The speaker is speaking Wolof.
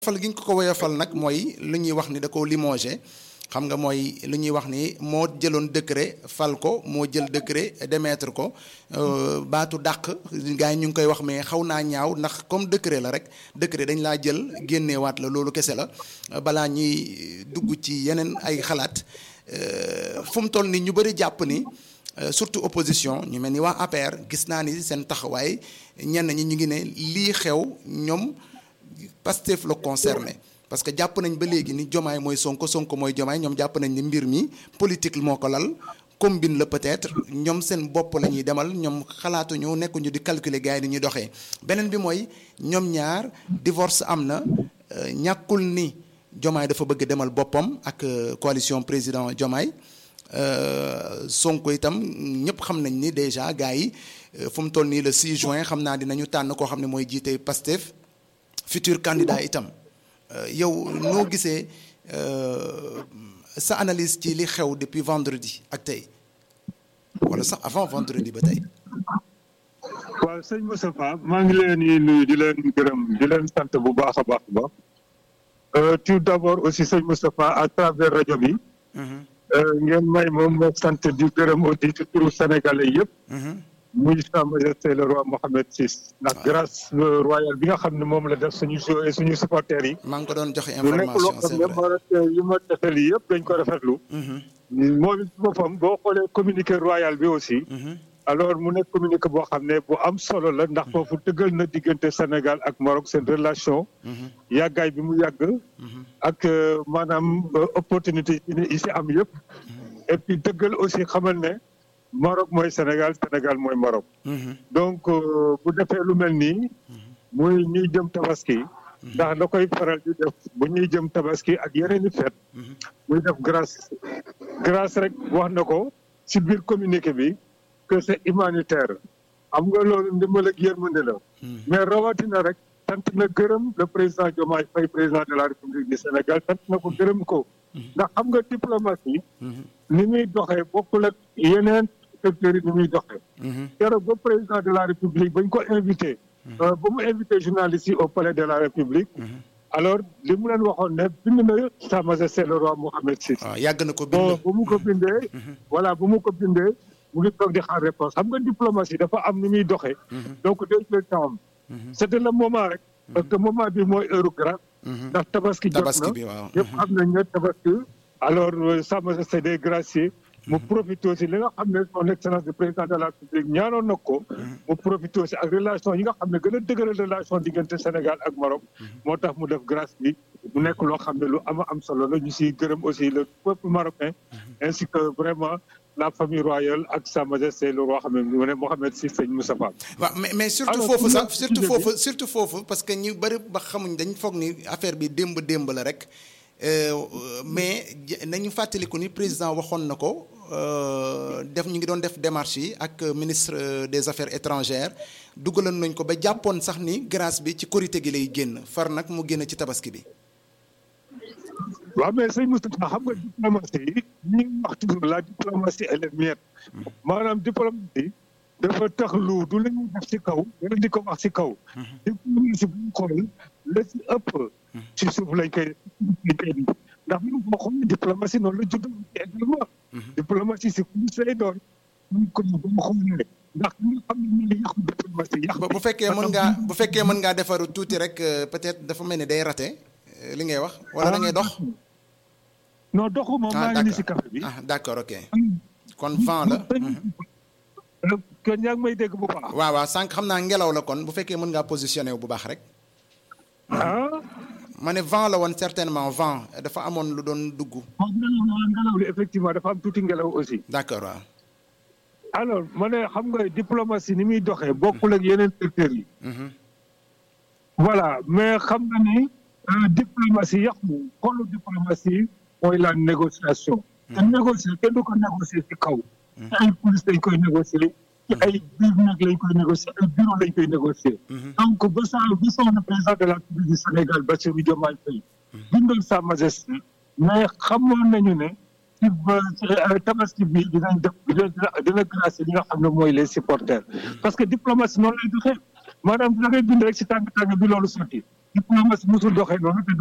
fal gi ñu ko ko woyofal nag mooy lu ñuy wax ni da ko limogé xam nga mooy lu ñuy wax ni moo jëloon décret fal ko moo jël décret démettre ko baatu dàq gars yi ñu ngi koy wax mais xaw naa ñaaw ndax comme décret la rek décret dañ laa jël génneewaat la loolu kese la balaa ñuy dugg ci yeneen ay xalaat fu mu toll ni ñu bëri jàpp ni surtout opposition ñu mel ni waa APR gis naa ni seen taxawaay ñenn ñi ñu ngi ne lii xew ñoom Pastef la concerné parce que jàpp nañ ba léegi ni jomaay mooy sonko sonko mooy jomaay ñoom jàpp nañ ni mbir mi politique moo ko lal combine la peut-être ñoom seen bopp la ñuy demal ñoom xalaatuñu nekkuñu di calculer gars yi ni ñuy doxee beneen bi mooy ñoom ñaar divorce am na ñàkkul ni jomaay dafa bëgg demal boppam ak coalition président jomaay sonko itam ñëpp xam nañ ni déjà gars yi fu mu toll nii le 6 juin xam naa dinañu tànn koo xam ne mooy jiite Pastef futur candidat itam yow noo gisee sa analyse ci li xew depuis vendredi ak tey wala sax avant vendredi ba tey. waaw sëñ Moustapha maa ngi leen di nuyu di leen gërëm di leen sant bu baax a baax ba tout d'abord aussi sëñ Moustapha à travers rajo bi. ngeen may moom moo sant di gërëm aussi ci turu sénégalais yëpp. muy Sa Majesté le roi Mohammed VI. ndax grâce royale bi nga xam ne moom la def suñu suñu supporters yi. maa ngi ko doon joxe information c'est lu nekk loo xam ne yi ma defee lii yëpp dañ ko rafetlu. moom it boppam boo xoolee communiqué royal bi aussi. alors mu nekk communiqué boo xam ne bu am solo la ndax foofu dëggal na diggante Sénégal ak Maroc seen relation. yàggaay bi mu yàgg. ak maanaam opportunité yi si am yëpp. et puis dëggal aussi xamal ne. Maroc mooy Sénégal Sénégal mooy Maroc. donc bu defee lu mel nii. muy ñuy jëm tabaski. ndax da koy faral di def bu ñuy jëm tabaski ak yeneen i feet. muy def grâce grâce rek wax na ko ci biir communiqué bi que c'est humanitaire. am nga loolu ndimbal ak yërmande la. mais rawatina rek sant na gërëm le président Diomaye Faye président de la République du Sénégal sant na ko gërëm ko. ndax xam nga diplomatie. ni muy doxee bokkul ak yeneen. secteur yi ni muy doxee keroog ba président de la république bañ ko invité ba mu invité journalistes yi au palais de la république alors li mu leen waxoon ne bind na Sa Majesté le roi Mohammed VI waaw yàgg na ko bon bind bu mu ko bindee voilà bu mu ko bindee mu ngi toog di xaar réponse xam nga diplomatie dafa am ni muy doxee donc day jël temps c'était le moment rek parce que moment bi mooy heure grâce ndax tabaski jot tabaski na bi waaw yëpp xam nañ ne tabaski alors Sa Majesté des gracier mu profité aussi li nga xam ne son excellence du président de la République ñaanoon na ko. mu profité aussi ak relation yi nga xam ne gën a dëgëral relation diggante Sénégal ak Maroc. moo tax mu def grâce bi mu nekk loo xam ne lu ama am solo la ñu siy gërëm aussi le peuple marocain. ainsi que vraiment la famille royale ak Sa Majesté le roi xam ne mu ne Mohammed VI Sëñ Moustapha. waaw mais mais surtout Alors, foofu pour sax nga- surtout sujet bi- foofu surtout foofu parce que ñu bëri ba xamuñ dañ foog ni affaire bi démb démb la rek Euh, mais j- nañu fàttaliku ni président waxoon na ko euh, def ñu ngi doon def démarche yi ak ministre euh, des affaires étrangères dugaloon nañ ko ba jàppoon sax ni grâce bi ci korité gi lay génn far nag mu génn ci tabaski bi. waaw mais sëñ Moustapha xam nga diplomatie yi ñi ngi wax toujours la diplomatie elle est muette maanaam diplomatie dafa tax lu du la ñuy def ci kaw wala di ko wax ci kaw diplomatie bu ñu xool la ci ëpp ci suuf lañ koy lañ koy def ndax bu ñu xool diplomatie noonu la judd également diplomatie si kulis lay doon ñu ko bu mu xoolee ndax ñu xam ne ñu ngi yàqu diplomatie yàq bu bu fekkee mën ngaa bu fekkee mën ngaa defaru tuuti rek euh, peut-être dafa mel ni day raté euh, li ngay wax wala da ngay dox. non doxuma maa ngi ni si café bi ah d'accord ok kon vent la. kon yaa ngi may dégg bu baax waaw waaw sànq xam naa ngelaw la kon bu fekkee mën ngaa positionné wu bu baax rek. ah ma ne vent la woon certainement vent dafa amoon lu doon dugg. waaw ngelaw la ngelaw li effectivement dafa am tuuti ngelaw aussi. d'accord waaw. alors ma ne xam nga diplomatie ni muy doxee bokkul ak yeneen secteurs yi. voilà mais xam nga ni euh, diplomatie yàqu xoolu diplomatie mooy la négociation. te négocier kenn du ko négocier ci kaw. ci ay police lañ koy négocier. ci ay biir nag lañ koy négocier ay bureau lañ koy négocier. donc ba saa ba saa le président de la République du Sénégal Bassirou Diomaye Faye. bindal Sa Majesté. mais xamoon nañu ne. ci ba ci tabaski bi dinañ def dina dina gracier li nga xam ne mooy les supporters. parce que diplomatie noonu lay doxee maanaam da ngay bind rek si tàng tàng bi loolu sotti diplomatie musul doxee noonu te